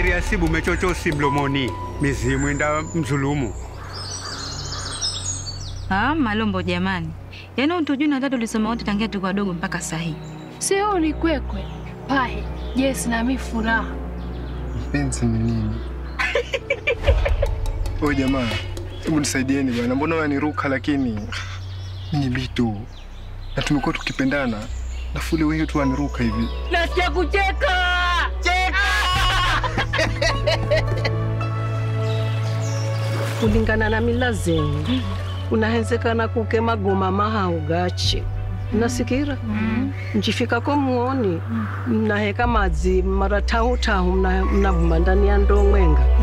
sheria sibu mechochosi mlomoni mizimu enda mzulumu Ah, Malombo jamani, yaani utujui na tatu ulisoma wote tangia tuko wadogo mpaka sahi. Sio ni kwekwe pahe Jesi na mi furaha. Mpenzi ni nini? Oye jamaa, hebu nisaidieni bwana, mbona waniruka lakini mi ni bitu na tumekuwa tukipendana, alafu leo hiyo tu waniruka hivi. Nasikia kucheka. kulingana na mila zenu unahenzekana kuke magoma mahau gachi nasikira njifikako muoni mnaheka madzi mara tahu tahu mna- mnavuma ndani ya ndoo mwenga